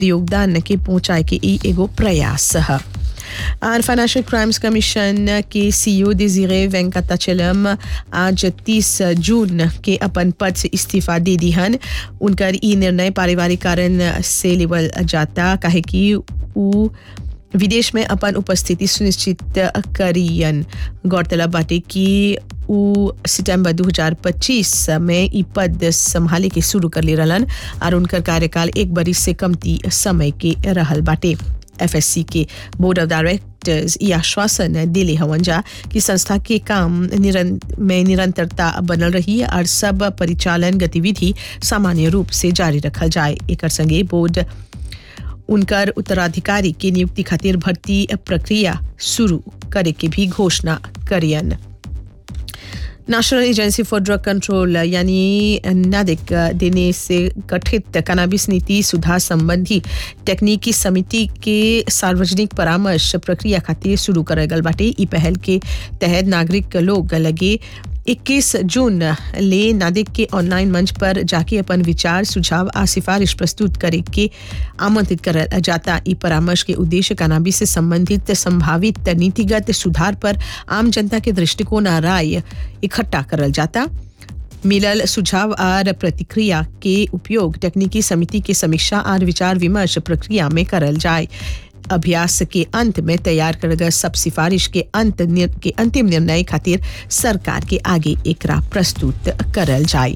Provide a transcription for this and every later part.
योगदान के पहुंचाए के ई एगो प्रयास है और फाइनेंशियल क्राइम्स कमीशन के सीईओ डिजीरे वेंकटाचलम आज 30 जून के अपन पद से इस्तीफा दे दी हन उनकर ई निर्णय पारिवारिक कारण से लेवल जाता काहे कि उ विदेश में अपन उपस्थिति सुनिश्चित करियन गौरतलब बाटे कि उ सितंबर 2025 में ई पद संभाले के शुरू कर ले रहलन और उनकर कार्यकाल एक बरिस से कमती समय के रहल बाटे एफएससी के बोर्ड ऑफ डायरेक्टर्स ये आश्वासन दिले हवन जा कि संस्था के काम निरं, में निरंतरता बनल रही और सब परिचालन गतिविधि सामान्य रूप से जारी रखल जाए एक संगे बोर्ड उनकर उत्तराधिकारी के नियुक्ति खातिर भर्ती प्रक्रिया शुरू करे के भी घोषणा करियन national agency for drug control यानी नादिक देने से गठित कनाबिस नीति सुधार संबंधी तकनीकी समिति के सार्वजनिक परामर्श प्रक्रिया खातिर शुरू करल गल बाटे ई पहल के तहत नागरिक लोग लगे 21 जून ले नादिक के ऑनलाइन मंच पर जाके अपन विचार सुझाव आ सिफारिश प्रस्तुत करे के आमंत्रित करल जाता ई परामर्श के उद्देश्य कनाबी से संबंधित संभावित नीतिगत सुधार पर आम जनता के दृष्टिकोण आ राय इकट्ठा करल जाता मिलल सुझाव और प्रतिक्रिया के उपयोग तकनीकी समिति के समीक्षा और विचार विमर्श प्रक्रिया में करल जाए अभ्यास के अंत में तैयार कर गए सब सिफारिश के अंत निर, के अंतिम निर्णय खातिर सरकार के आगे एकरा प्रस्तुत करल जाए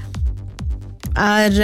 और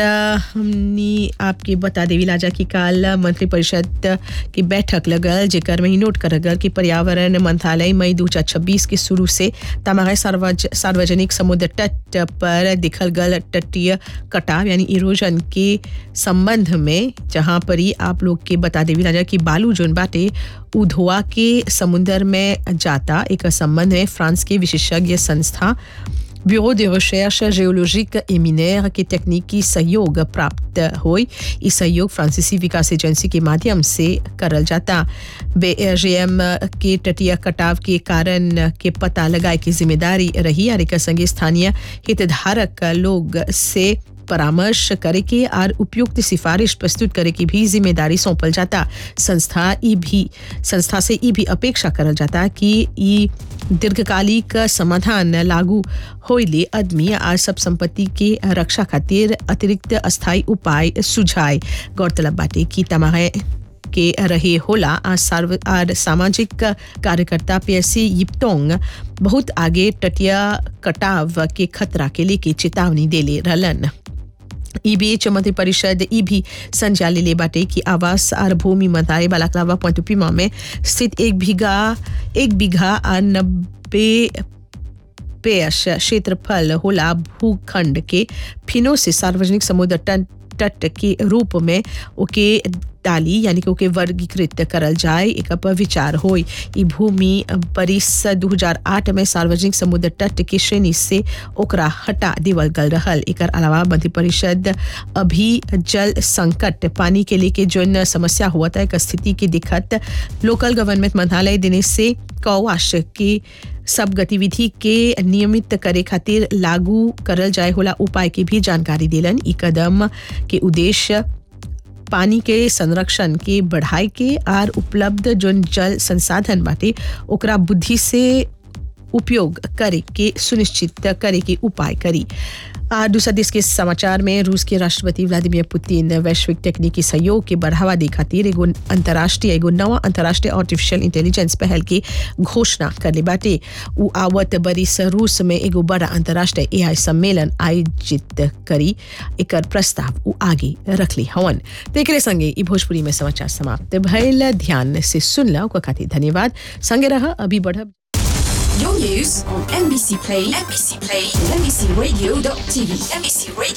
हमनी आपके बता देवी लाजा की काल मंत्रिपरिषद की बैठक लगल जेकर में ही नोट कर गल कि पर्यावरण मंत्रालय मई दो हजार छब्बीस के शुरू से तमागे सार्वज, सार्वजनिक समुद्र तट पर दिखल गल तटीय कटाव यानी इरोजन के संबंध में जहाँ पर ही आप लोग के बता देवी लाजा की बालू जोन बाटे उधोआ के समुद्र में जाता एक संबंध में फ्रांस के विशेषज्ञ संस्था bureau de recherche géologique et minière के तकनीकी सहयोग प्राप्त हुई इस सहयोग फ्रांसीसी विकास एजेंसी के माध्यम से करल जाता बेएम के तटीय कटाव के कारण के पता लगाए की जिम्मेदारी रही और एक संगे स्थानीय हितधारक लोग से परामर्श करे के और उपयुक्त सिफारिश प्रस्तुत करे की भी जिम्मेदारी सौंपल जाता संस्था ई भी संस्था से ई भी अपेक्षा करल जाता कि ई दीर्घकालिक समाधान लागू होइले आदमी और सब संपत्ति के रक्षा खातिर अतिरिक्त अस्थायी उपाय सुझाए गौरतलब बाटे की तमाहे के रहे होला आ सार्व और सामाजिक कार्यकर्ता पीएससी यिप्तोंग बहुत आगे तटीय कटाव के खतरा के लेके चेतावनी देले रहलन ई बीच मंत्रिपरिषद ई भी संज्ञा ले बाटे की आवास और भूमि मंत्रालय बालाकलावा पॉइंटुपीमा में स्थित एक बीघा एक बीघा और नब्बे पेश क्षेत्रफल होला भूखंड के फिनो से सार्वजनिक समुद्र तट तट के रूप में ओके डाली यानी कि ओके वर्गीकृत करल जाए एक पर विचार होई ई भूमि बरिस 2008 में सार्वजनिक समुद्र तट के श्रेणी से ओकरा हटा देवल गल रहल एकर अलावा मंत्रिपरिषद अभी जल संकट पानी के लेके जोन समस्या हुआ था एक स्थिति की दिक्कत लोकल गवर्नमेंट मंत्रालय देने से कौवाश की सब गतिविधि के नियमित करे खातिर लागू करल जाए होला उपाय की भी जानकारी दिलन ई कदम के उद्देश्य पानी के संरक्षण के बढ़ाए के और उपलब्ध जो जल संसाधन बाटे ओकरा बुद्धि से उपयोग करे के सुनिश्चित करे के उपाय करी आ दूसरा देश के समाचार में रूस के राष्ट्रपति व्लादिमीर पुतिन वैश्विक तकनीकी सहयोग के बढ़ावा दे खातिर एगो अंतर्राष्ट्रीय एगो नवा अंतर्राष्ट्रीय आर्टिफिशियल इंटेलिजेंस पहल की घोषणा करले बाटे उ आवत बरिस रूस में एगो बड़ा अंतर्राष्ट्रीय एआई सम्मेलन आयोजित करी एकर प्रस्ताव उ आगे रखली हवन तो एकरे संगे ई भोजपुरी में समाचार समाप्त भइल ध्यान से सुनला ओकर खातिर धन्यवाद संगे रह अभी बढ़ब Your news on NBC Play, NBC Play, NBCRadio.tv, NBC Radio.